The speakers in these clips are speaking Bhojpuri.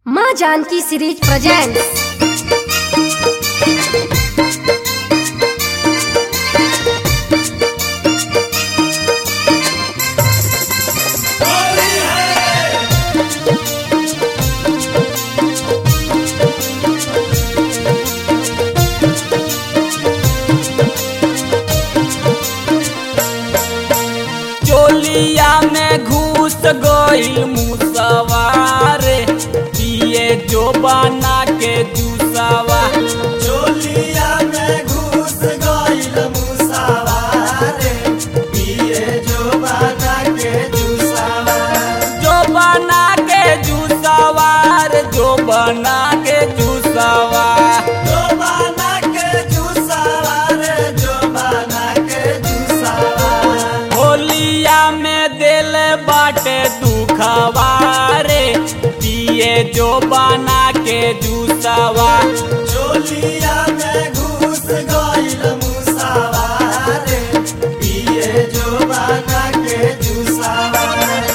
माँ जानकी सीरीज प्रेजेंट्स चोलिया में घुस गईल मुसवारे पिए जो बना के जूसवा चोलिया में घुस गईल मुसावारे पिए जो बना के जुसावा जो बना के जूसवार जो बना के जूसवा जो बना के जुसावा रे जो बना के जुसावा होलिया में दिल बाटे दुखवारे पिए जो बना के जूसवा चोलिया में घुस गईल मुसावारे पिए जो बना के जुसावा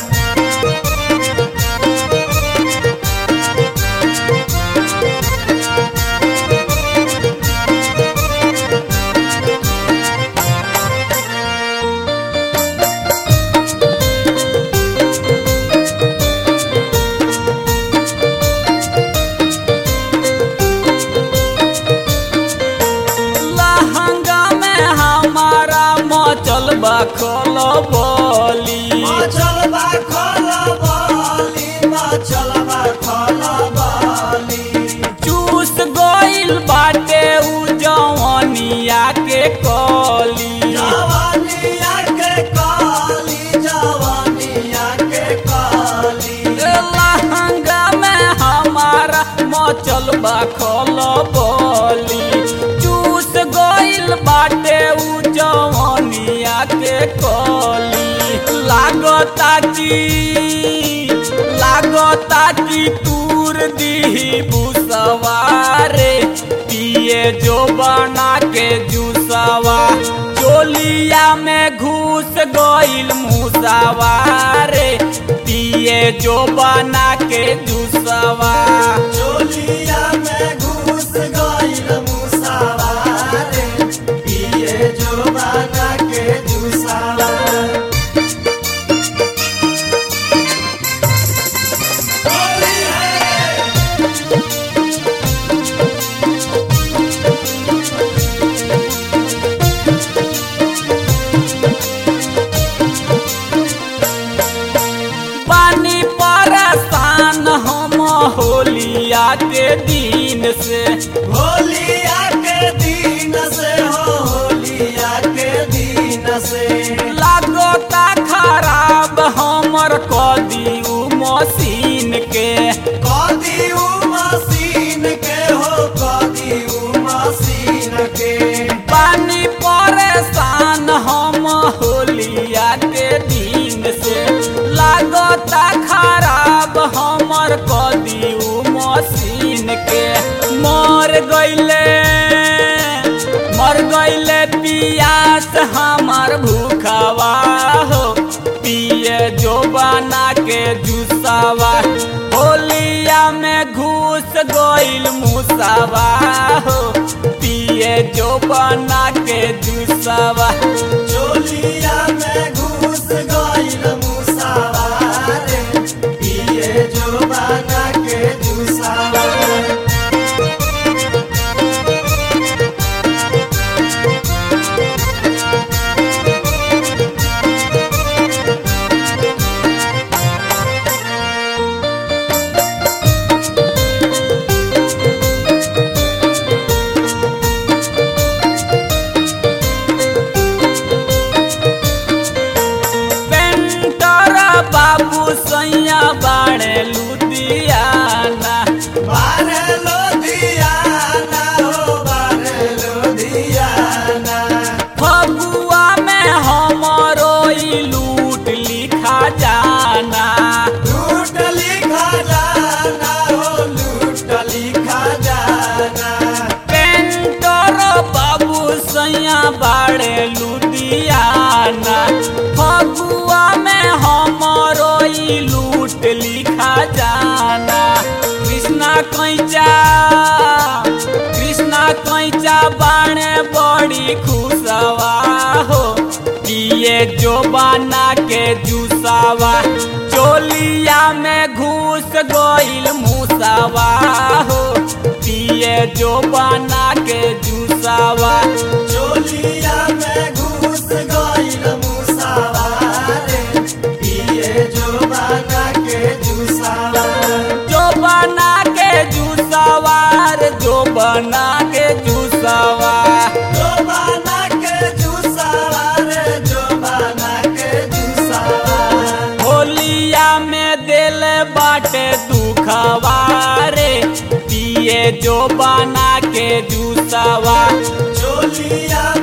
लहंगा में हमारा मचल बखल बोली मचल बा खला बाली मचल बा खला बाली चूस गईल बाटे उ जवनिया के कली जवानिया के काली जवानिया के काली लहंगा में हमारा मचल बखल बोली चूस गईल बाटे उ जवनिया के कली लागता की लागता की तूर दी बुसवारे पिए जो बना के जूसवा चोलिया में घुस गईल मुसवारे पिए जो बना के जूसवा चोलिया में घुस गईल मुसावारे पिए जो बना के जुसावा पानी परेशान हम होलिया के दिन से होलिया के दिन से हो होलिया के दिन से लागता खराब हमर कदी उ मशीन के कदी उ मशीन के हो कदी उ मशीन के पानी परेशान हम होलिया के दिन से लागता खराब हमर कदी उ मशीन के मर गईले मर गईले पियास हमर भूखवा हो पिए जो बना के जूसवा होलिया में घुस गईल मुसवा हो पिए जो बना के जूसवा चोलिया में घुस गईल मुसावारे पिए जो बना के जुसावा पेंटर बाबू सैया बाड़े लुधिया कृष्णा कैचा कृष्णा कैचा बाणे बड़ी खुशवा हो पिए जो बना के जूसावा चोलिया में घुस गइल मूसावा हो पिए जो बना के जूसावा चोलिया में घुस गइल मुसावा रे पिए जो बना के जुसावा जो बना के जूसावार जो बना के जूसावा जो बना के जुसावा रे जो बना के जुसावा होलिया में दिल बाटे दुखवा रे पिए जो बना के जूसावा चोलिया